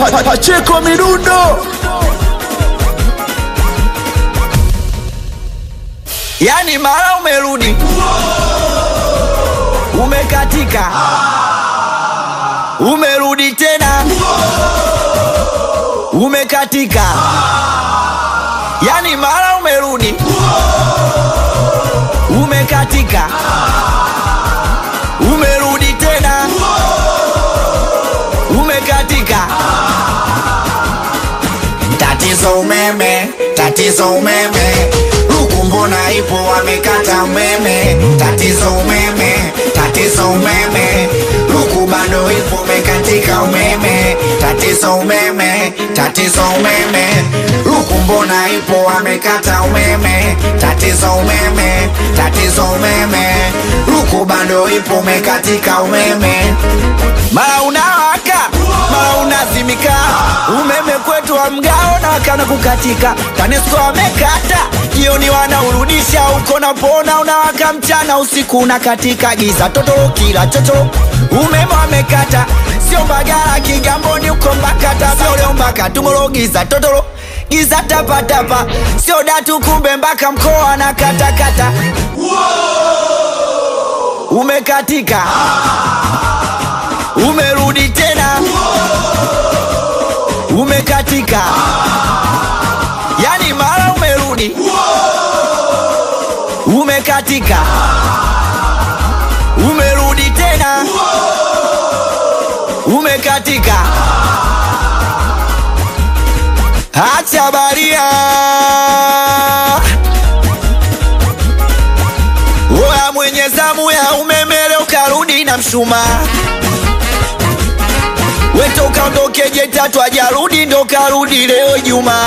Pa- Pacheko Midundo. yani mara umerudi umekatika umerudi tena umekatika yani mara umerudi umekatika umerudi tena umekatika Tatizo umeme, tatizo umeme, huku mbona ipo wamekata umeme. Tatizo umeme, tatizo umeme, huku bado ipo umekatika umeme. Tatizo umeme, tatizo umeme, huku mbona ipo wamekata umeme. Tatizo umeme, tatizo umeme, huku bado ipo umekatika umeme. mara unawaka mara unazimika umeme kwetu wa mgao na wakana kukatika tanesco wamekata jioni wanaurudisha uko napona unawaka mchana usiku unakatika giza totoro kila chocho umeme wamekata sio mbagala kigamboni uko mbakata sio leo mpaka tumoro giza totoro giza tapatapa sio datu kumbe mpaka mkoa na katakata umekatika umerudi tena umekatika yani mara umerudi umekatika umerudi tena umekatika acha baria oya mwenye zamu ya umeme leo karudi na mshumaa weto ukaondoke jetatu ajarudi ndo karudi leo Juma.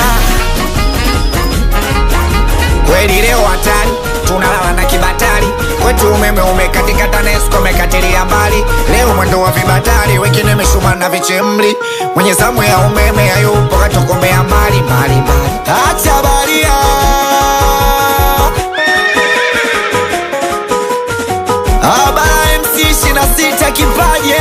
kweli leo hatari tunalala na kibatari kwetu umeme umekatika tanesco umekatilia mbali leo mwendo wa vibatari wengine mishuma na vichemli mwenye zamu ya umeme hayupo katokomea mbali mbali mbali Acha baria Abara MC 26 kipaje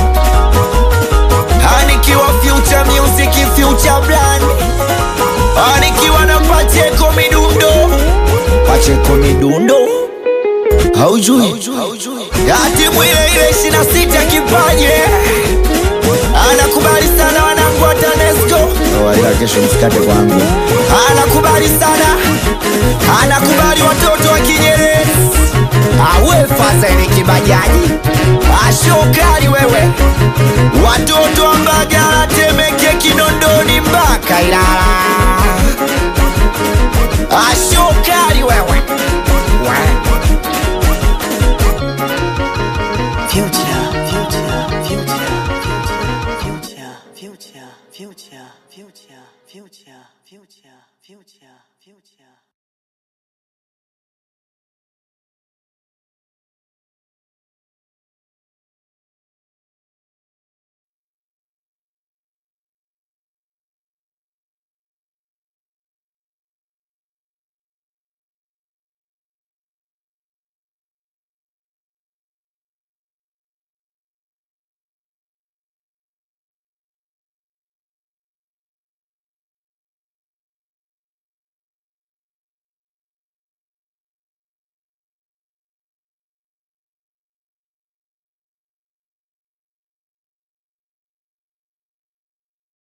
Anikiwa future music future brand Anikiwa na Pacheko midundo Pacheko midundo Haujui Yati mwile ile 26 kipaje Anakubali sana wanangu wa TANESCO Ila kesho msikate kwangu. anakubali sana, anakubali watoto wa Kinyerezi, awe fadhili kibajaji, ashokali wewe, watoto wa Mbagala, Temeke, Kinondoni mpaka Ilala, ashokali wewe Future, future, future, future, future, future, future, future, future, future, future.